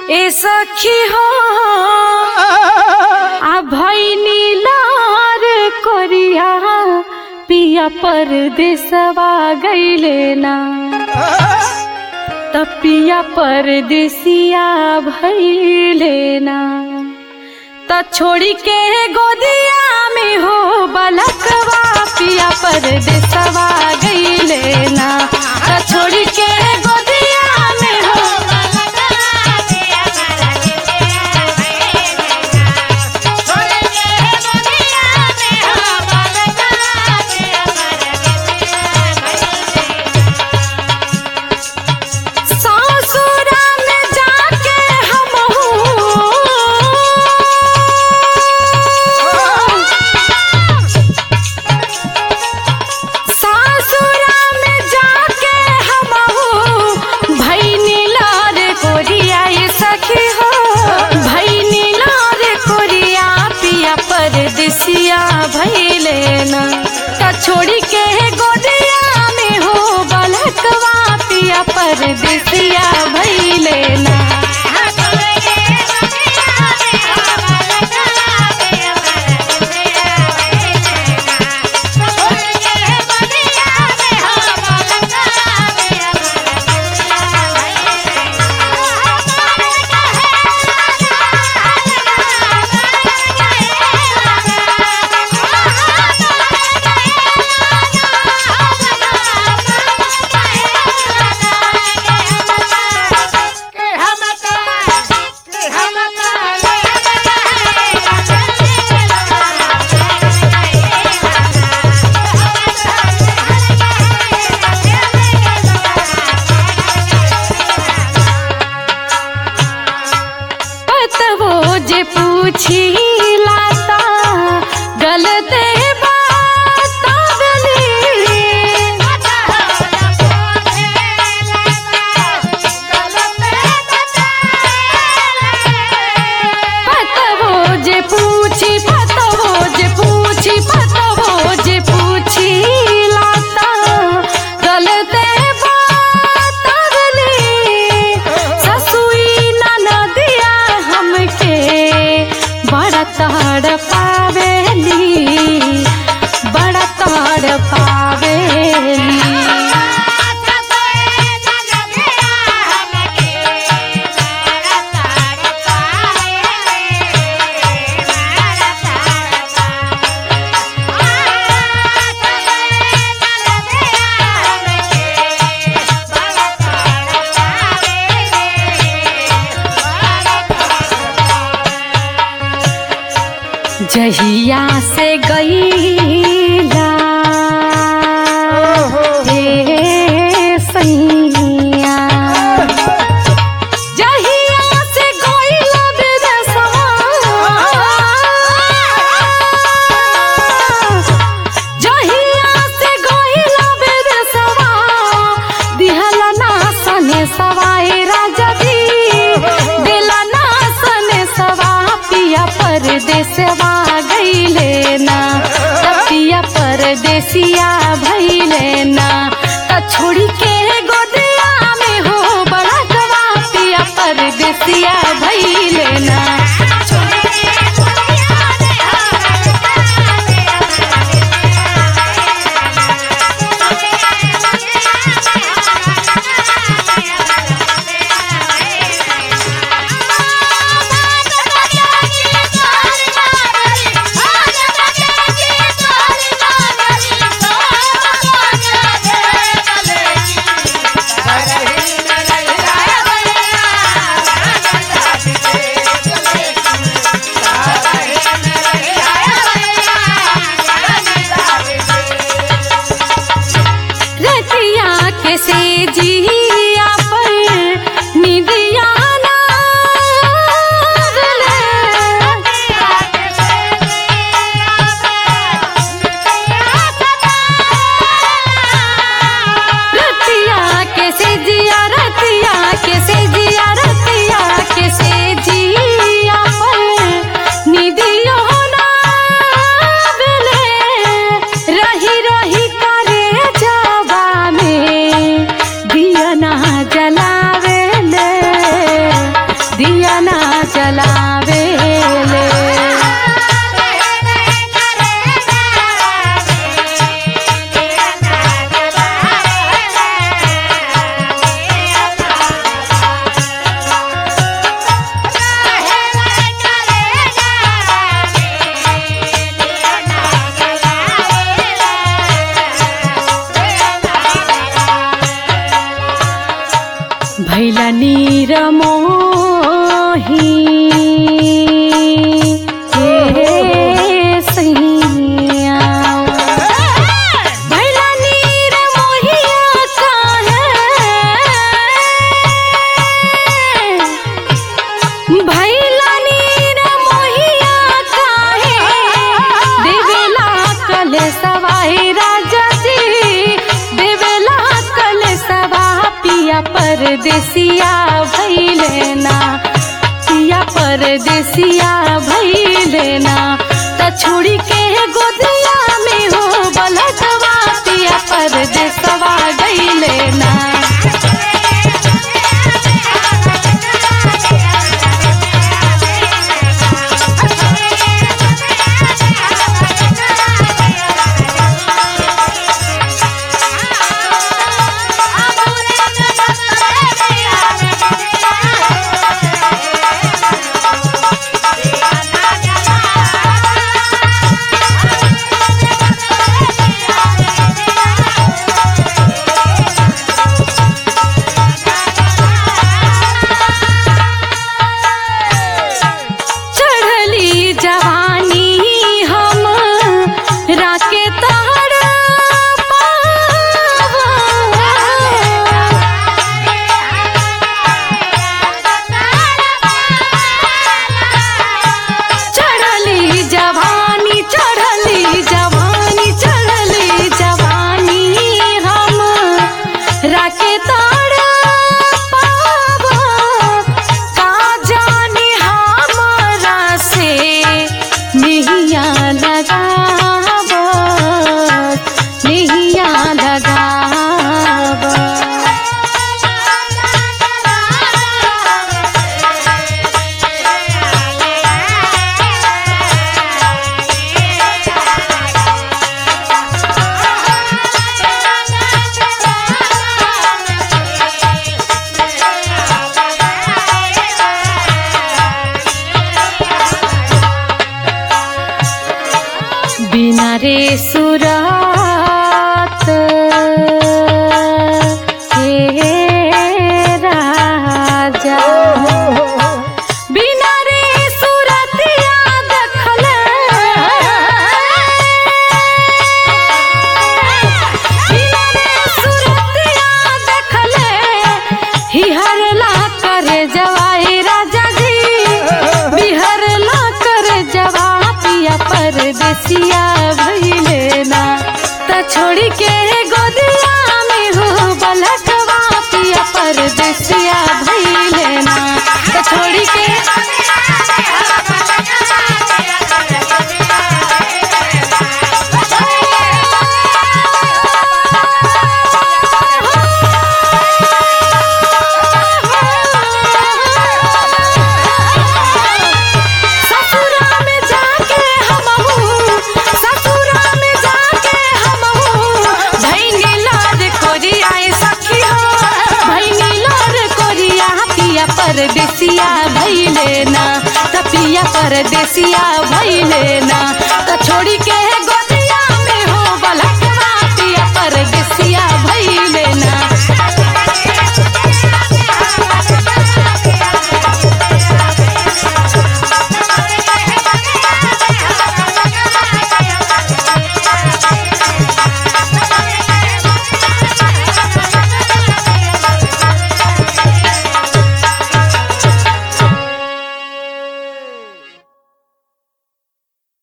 ए सखी हो आ भैनी लार कोरिया पिया परदेसवा गईले ना तपिया परदेसिया भैले ना त छोड़ी के गोदिया में हो बलकवा पिया परदेसवा गईले ना त छोड़ी के गोदिया में हो सासुरा में जाके हम सासुरा में जाके हम भैनी लार कोरिया ये सखी हो भैनी लार कोरिया पिया परदेसिया भैले ना त छोड़ी के गोदिया में हो बलकवा पिया परदेसिया भैले ना पतवो जे पूछी लाता गलते बात गली पतवो जे पूछी पतवो जे पूछी पतवो जे पूछी लाता गलते बात गली ससुई ननदिया हमके बड़ा ताड़ पावेली बड़ा ताड़ पावेली जहिया से गईला हे सैया जहिया से गईला विदेशवा जहिया से गईला विदेशवा दिहला ना सने सवाए राजा जी दिला ना सने सवा पिया परदेसवा गईले ना पिया परदेसिया भइले ना त छोड़ी के गोदिया में हो बड़ा गवा पिया परदेसिया भइले ना Thank you. कल सवाई राजा जी देवेला कल सवा पिया परदेसिया भैले ना पिया परदेसिया भैले ना त छोड़ी के गोदिया में हो बलटवा पिया परदेसवा गईले ना चढ़ली जवानी हम राके ताड़ चढ़ली जवानी चढ़ली जवानी चढ़ली जवानी हम राके ताड़ पावा का जाने हमरा से नहिया लगाव नहिया लगाव बिना रे सुरात हे राजा बिना रे सुरतिया देखल बिना रे सुरतिया देखल हिहरला कर जवाई राजा जी बिहरला कर जवा पिया परदेसिया भइले ना त छोड़ी के गोदिया में हो बलकवा पिया परदेसिया भइले ना त छोड़ी के ससुरा में जाके हमहू ससुरा में जाके हमहू भैनी लार कोरिया सखी हो भैनी लार कोरिया पिया परदेसिया भैले ना त पिया परदेसिया भैले ना